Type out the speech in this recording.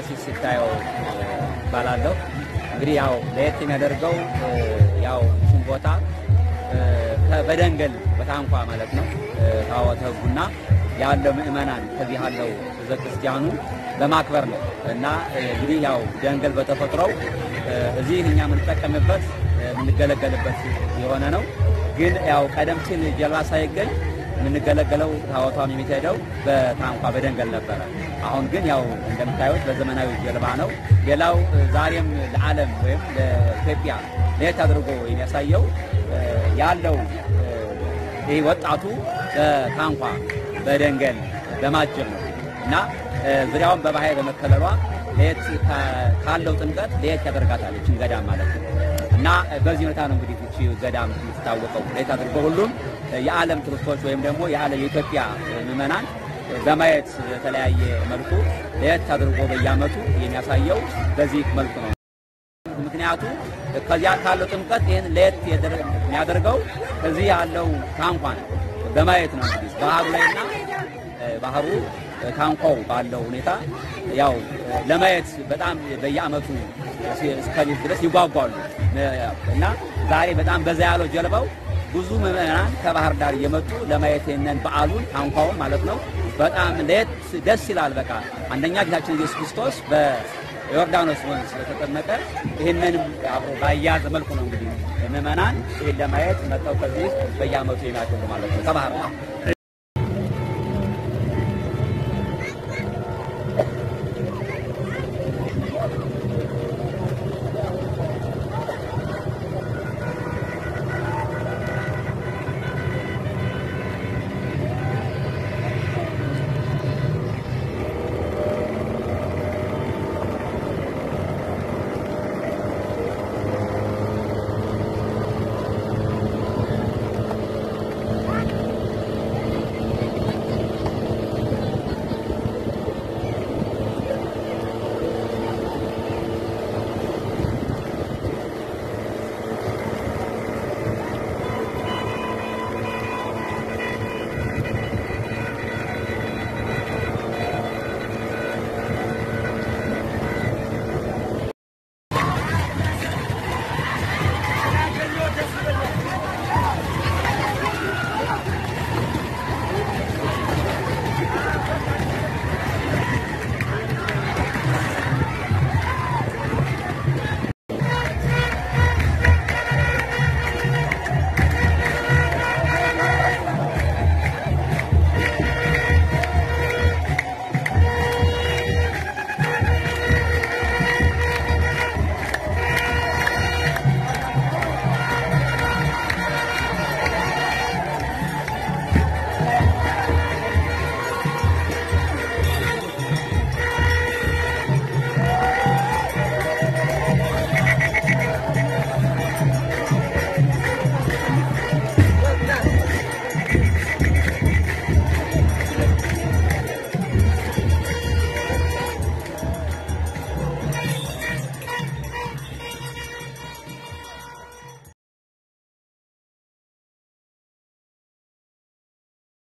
ቀሲስ ሲታየው እባላለሁ። እንግዲህ ያው ለየት የሚያደርገው ያው እሱም ቦታ በደንገል በታንኳ ማለት ነው ታቦተ ሕጉና ያለው ምእመናን ከዚህ ያለው ሕዝበ ክርስቲያኑ በማክበር ነው እና እንግዲህ ያው ደንገል በተፈጥሮው እዚህ እኛ የምንጠቀምበት የምንገለገልበት የሆነ ነው። ግን ያው ቀደም ሲል ጀልባ ሳይገኝ የምንገለገለው ታቦቷም የሚሄደው በታንኳ በደንገል ነበረ። አሁን ግን ያው እንደምታዩት በዘመናዊ ጀልባ ነው። ሌላው ዛሬም ለዓለም ወይም ለኢትዮጵያ ለየት አድርጎ የሚያሳየው ያለው ይህ ወጣቱ በታንኳ በደንገል በማጀብ ነው እና ዙሪያውን በባህር በመከለሏ ለየት ካለው ጥምቀት ለየት ያደርጋታል ይህችን ገዳም ማለት ነው። እና በዚህ ሁኔታ ነው እንግዲህ ይህቺ ገዳም የምትታወቀው። ለየት አድርጎ ሁሉም የዓለም ቱሪስቶች ወይም ደግሞ የዓለም የኢትዮጵያ ምዕመናን በማየት በተለያየ መልኩ ለየት አድርጎ በየዓመቱ የሚያሳየው በዚህ መልኩ ነው። ምክንያቱ ከዚያ ካለው ጥምቀት ይህን ለየት የሚያደርገው ከዚህ ያለው ታንኳ ነው በማየት ነው። እንግዲህ ባህሩ ላይና ባህሩ ታንኳው ባለው ሁኔታ ያው ለማየት በጣም በየዓመቱ እስከዚህ ድረስ ይጓጓሉ እና ዛሬ በጣም በዛ ያለው ጀልባው ብዙ ምዕመናን ከባህር ዳር እየመጡ ለማየት ይህንን በዓሉን ታንኳውን ማለት ነው በጣም ለየት ደስ ይላል። በቃ አንደኛ ጌታችን ኢየሱስ ክርስቶስ በዮርዳኖስ ወንዝ ስለተጠመቀ ይህንንም አብሮ ባያዘ መልኩ ነው እንግዲህ ምዕመናን ይህን ለማየት መጥተው ከዚህ በየዓመቱ የሚያደርጉ ማለት ነው ከባህር